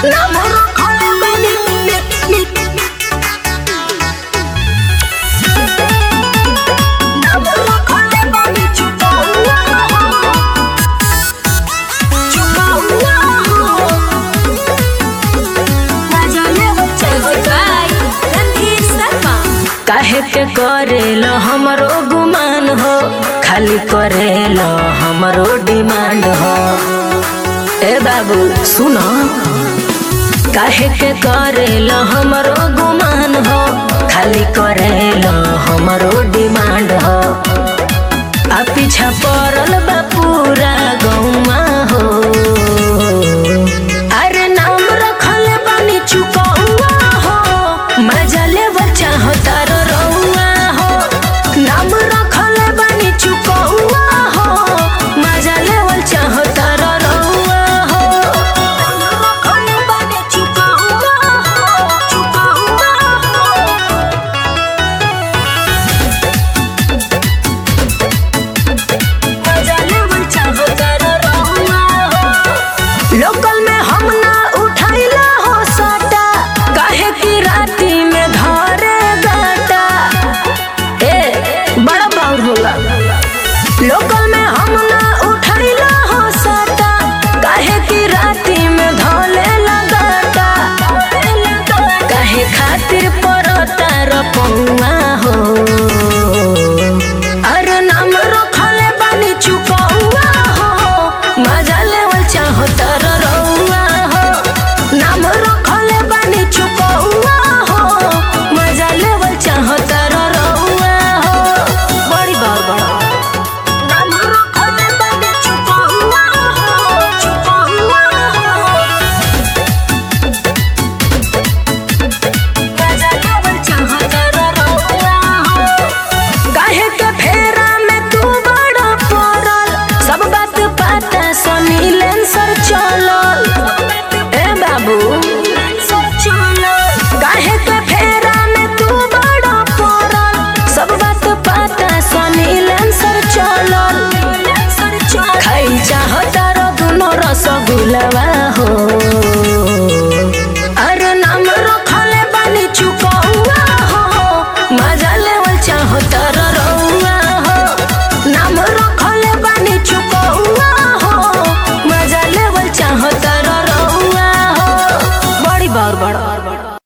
नाम रखले बानी नाम रखले बानी चुपौला चुपौला मजाले हो बाय रणधीर शर्मा काहे के करेल हमरो गुमान हो खाली करेल हमरो डिमांड हो ए बाबू सुन काहे के करेल हमरो गुमान हो खाली करेल हमरो डिमांड हो आ पीछा पड़ल बा पूरा गौमा हो